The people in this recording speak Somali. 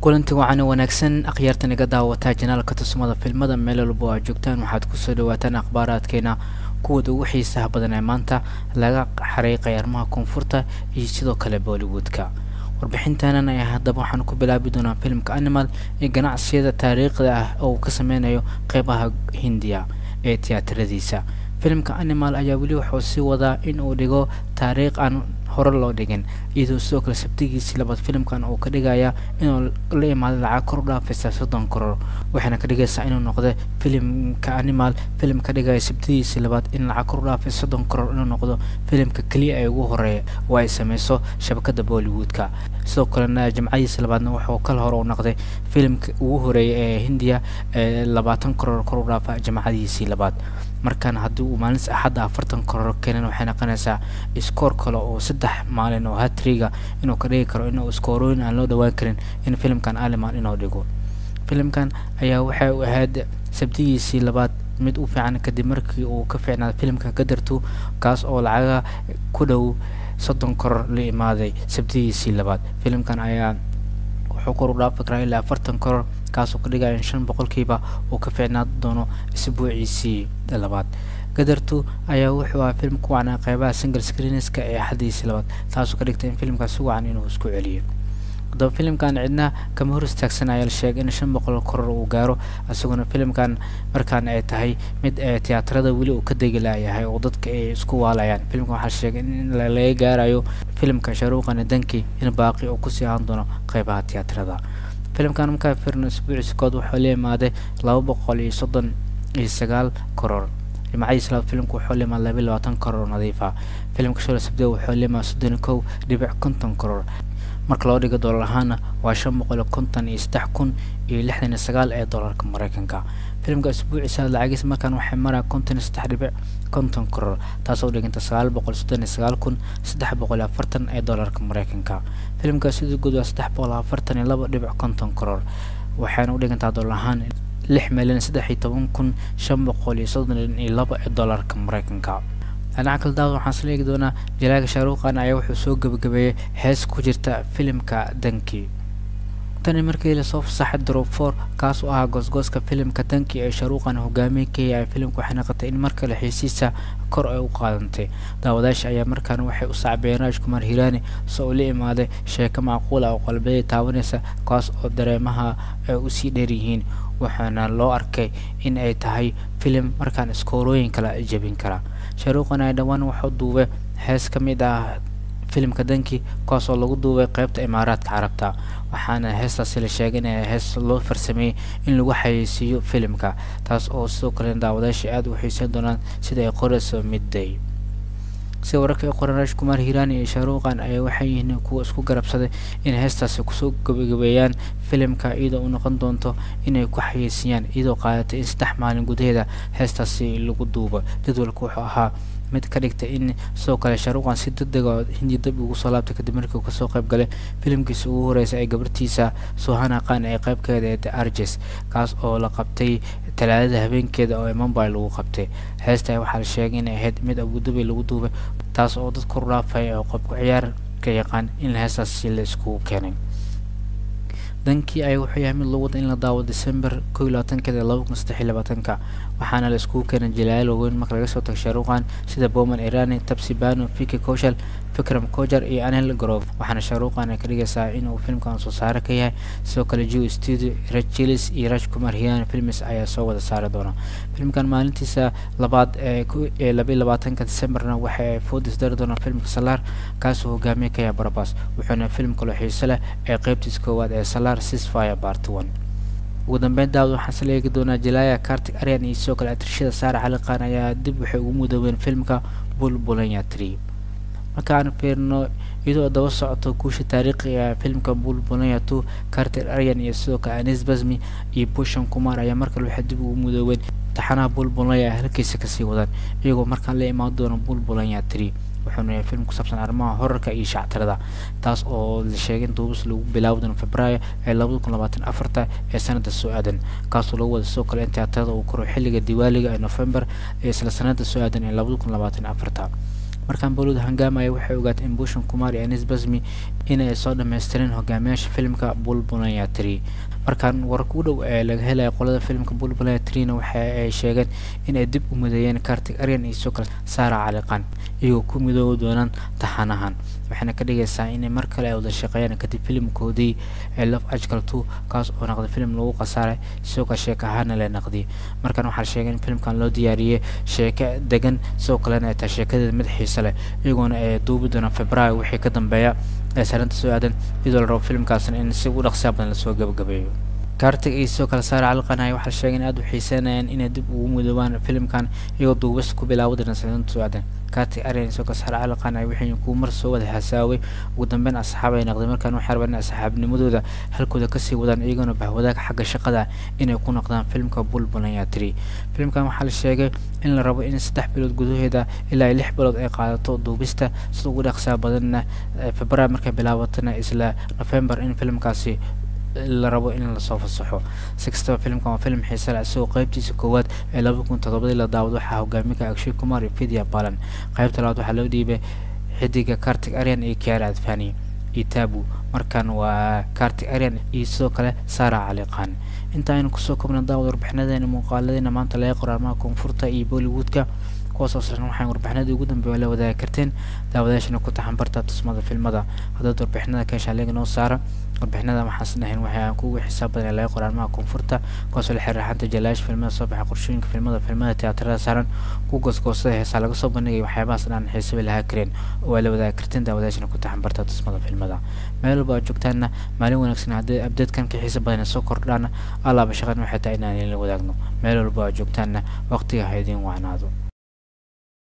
kulanti wacan wanaagsan akhyaartan iga daawataa janaalka tusmada filmada meel walbo aad joogtaan waxaad kusoo dhawaataan akhbaaraadkeena kuwooda ugu xiisaha badan ee maanta laga xariiqay arrimaha koonfurta iyo sidoo kale bollywoodka warbixintaanan ayaa haddaba waxaan ku bilaabi doonaa filimka animal ee ganacsiyada taariikhda ah oo uu ka sameynayo qeybaha hindiya ee tiyaataradiisa filimka animal ayaa weli wuxuu sii wadaa in uu dhigo taariikh aan hore loo dhigin iyadoo sidoo kale sabtigiisii labaad filimkan uu ka dhigaya inuu la imaado lacag kor u dhaafaysa soddon koror waxayna ka dhigaysaa inuu noqdo filimka animal filim ka dhigaya sabtidiisii labaad in lacag kor u dhaafaysa soddon koror inuu noqdo filimka keliya ee ugu horeeya oo ay sameyso shabakada bollywoodka sidoo kalena jimcadiisa labaadna wuxuu kal hore u noqday filimka ugu horeeya ee hindiya ee labaatan koror kor u dhaafa jimcadiisii labaad markaan haddii uu maalinta axadda afartan koror keenan waxay noqonaysaa iskoor kale oo saddex maalin oo hatriga inuu ka dhigi karo inuu iskoorooyin aan loo dhawaan karin in filimkan aliman inuu dhigo filimkan ayaa waxay u ahayd sabtigiisii labaad mid u fiican kadib markii uu ka fiicnaaday filimka gadartu kaas oo lacaga ku dhow soddon koror la imaaday sabtigiisii labaad filimkan ayaa wuxuu kor u dhaafi karaa ilaa afartan koror kaasoo ka dhigaya in shan boqolkiiba uu ka fiicnaan doono isbuuciisii labaad gadartu ayaa wuxuu ahaa filim ku wacnaa qeybaha single screenska ee axadiisii labaad taasoo ka dhigtay in filimkaas si wacan inuu isku celiyo haddaba filimkan cidna kama hor istaagsan ayaa la sheegay in shan boqol koror uu gaaro isaguna filimkan markaan ay tahay mid ee tiyaatarada weli uu ka degi laayahay oo dadka ay isku waalayaan filimkan waxaa la sheegay in laga gaarayo filimka sharuuqani danki in baaqi uu kusii ahaan doono qeybaha tiyaatarada filimkan markaa firno isbuuciisa kood wuxuu la imaaday laba boqol iyo soddon iyo sagaal koror jimcadiisa labaad filimku wuxuu la imaaday laba iyo labaatan koror nadiifa filimka shola sabdee wuxuu la imaaday soddon iyo kow dhibic konton koror marka loo dhigo doolar ahaana waa shan boqol iyo konton iyo saddex kun iyo lixdan iyo sagaal ee doolarka mareykanka filimka isbuuciisa lacagiisa markaan waxay maraya konton iyo saddex dhibic konton koror taasoo dhiganta sagaal boqol soddon iyo sagaal kun saddex boqol iyo afartan ee doolarka mareykanka filimka sidoo guud waa saddex boqol afartan iyo laba dhibic konton koror waxayna u dhigantaa doolar ahaan lix milyan saddex iyo toban kun shan boqol iyo soddon iyo laba ee doolarka mareykanka dhinaca kale daawad waxaan isla eegi doonaa jalaaga shaaruuqan ayaa wuxuu soo gebagabeeyey hees ku jirta filimka danki tani markii lasoo fasaxay drop for kaas oo ahaa goosgooska filimka danki ee shaaruuqan hogaamiye ka yahay filimka waxay noqotay in mar kale xiisiisa kor ay u qaadantay daawadaasha ayaa markaan waxay u sacbiyeen raaj kumar hiraani soo uu la imaaday sheeko macquul ah oo qalbiyada taabanaysa kaas oo dareemaha ay usii dheeryihiin waxaana loo arkay in ay tahay filim markaan iskoorooyin kala jebin kara shaaruuqan ay dhowaan wuxuu duubay hees ka mid ah filimka danki kuwaas oo lagu duubay qeybta imaaraadka carabta waxaana heestaasi la sheegay in hees loo farsameeyey in lagu xayeysiiyo filimka taas oo sidoo kale daawadayaasha aada u xiiseyn doonaan sida ay qorayso midday sida wararka ay qoran raash kumar hiiraani iyo shaaruuqan ayaa waxay yihiin kuwa isku garabsaday in heestaasi kusoo gabagabeeyaan filimka iyadoo u noqon doonto inay ku xayeysiiyaan iyadoo qaadatay in saddex maalin gudaheeda heestaasi lagu duubo jadwalka wuxuu ahaa mid ka dhigtay in sidoo kale shaaruuqan si degdega hindi dab ugu soo laabtay kadib markii uu kasoo qayb galay filimkiisa ugu horeysa ee gabartiisa suhana qan ee qaybkeeda ee the arges kaas oo la qabtay talaadada habeenkeeda oo mumbai lagu qabtay heesta waxaa la sheegay inay ahayd mid abudabi lagu duubay taas oo dad kor dhaafaya oo qobka ciyaar ka yaqaan in heestaasi la iskugu keenay dankii ayaa wuxuu yahay mid loo wada in la daawo december kow iyo labaatankeeda laba kun saddex iyo labaatanka waxaana la iskugu keenay jalaayal waaweyn marka laga soo tago shaaruuqan sida bowman irani tabsi bano fiki koshal fikram kojar iyo anel grove waxaana shaaruuqan ay ka dhigaysaa inuu filimkan soo saare ka yahay sidoo kale jew studio raj chilis iyo raj kumar hiyan films ayaa soo wada saari doona filimkan maalintiisa labaad ee laba iyo labaatanka decemberna waxa ay foodis dari doonaan filmka salaar kaasoo hogaamiye ka yahay barabas wuxuuna filim kaloo xiise leh ee qeybtiisa koowaad ee salaar sisfire part one ugu dambeyn daawad waxaan isla eegi doonaa jalaaya kartig aryan iyo sidoo kale atrishada saara xaliqan ayaa dib waxay ugu mudoobeen filmka bulbulanya tree markaan fiirno iyadoo daba socoto guusha taariikhiga filmka bulbulanya two carter aryan iyo sidoo kale anis basmi iyo bushan kumar ayaa markale waxay dib ugu mudoobeen taxanaha bulbulanya ay halkiisa kasii wadaan iyagoo markaan la imaan doono bulbulanya tree wuxuuna yahay film ku saabsan arrimaha horarka iyo shactirada taas oo la sheegay in duubis lagu bilaabi doono februaayo ee labada kun labaatan afarta ee sanada soo aadan kaasoo lagu wada sidoo kale in tiyaatarada uu koro xilliga diwaaliga ee november ee isla sanada soo aadan ee labada kun labaatan afarta markaan bollywood hangaamaya waxay ogaatay in bushan kumar iyo anis basmi inay soo dhammaystireen hogaamiyaasha filimka bulbulaya tree markaan wararka u dhow ee laga helaya qolada filimka bulbulaya treena waxa ay sheegeen inay dib u mideeyeen kartig aryan iyo sokal saara caliqan iyagoo ku midoobi doonaan taxanahan waxayna ka dhigaysaa inay mar kale ay wada shaqeeyaan kadib filimkoodii ee love ajkal two kaas oo naqday filim lagu khasaaray sidoo kale sheeko ahaana la naqdiyay markaan waxaa sheegay in filimkan loo diyaariyey sheeko degan sidoo kalena ay tahay sheekadeeda mid xiise leh iyagoona ay duubi doonaan februaayo wixii ka dambeeya ee sarinta soo aadan iyadoo la rabo filimkaasna in si u dhaqsiya badan lasoo gabagabeeyo kartig iyo sidoo kale saare caliqanaya waxaa sheegay in aada u xiiseynayaan inay dib ugu midoobaan filimkan iyagoo duubis ku bilaabo doona sarinta soo aadan kartig aryan sidoo kale saare caliqanaya waxay kuwa mar soo wada xasaaway ugu dambeyn asxaab ay naqday markaan waxay rabaan in asxaabnimadooda halkooda kasii wadaan iyagoona bahwadaag xagga shaqada inay ku noqdaan filimka bulbulanya tree filimkan waxaa la sheegay in la rabo in saddex bilood gudaheeda ilaa lix bilood ay qaadato duubista sida ugu dhaqsaa badanna februaar markay bilaabatana isla november in filimkaasi la rabo in lasoo fasaxo si kastaba filimkan waa filim xiise leh isagoo qaybtiisa koowaad ee laba kun toddobadii la daawado waxaa hogaamika akshay kumar iyo vidya balan qaybta labaad waxaa loo dhiibay xidiga kartig aryan iyo kiara adfani iyo tabu markan waa kartig aryan iyo sidoo kale sara caliqan inta aynu kusoo kobna daawad warbixinadeena muuqaaladeena maanta laga qoraarmaha koonfurta iyo bollywoodka kuwaas oo saaran waxaan warbixinadii ugu dambeeya la wadaagi karteen daawadayaashana ku taxan barta tusmada filmada haddaad warbixinada ka heshaan leega noo saara warbixinada waxaan dhahayn waxay aan kugu xisaab badan ee laga qoraarmaha koonfurta kuwaasoo la xiriira xanta jalaayaasha filmada soo baxa qorshooyinka filmada filmada tiyaatarada saaran ku goosgoosada heesaa laga soo bandhigay waxyaabahaas dhan xiise bay lahaa kareen oo ay la wadaagi karteen daawadayaashana ku taxan barta tusmada filmada meel walba aad joogtaanna maalin wanaagsan haddii abdeedkan ka xiise badan soo kordhaana allaaba shaqan waxay tahay inaan idinla wadaagno meel walba aad joogtaanna waqtiga ha idiin wacnaado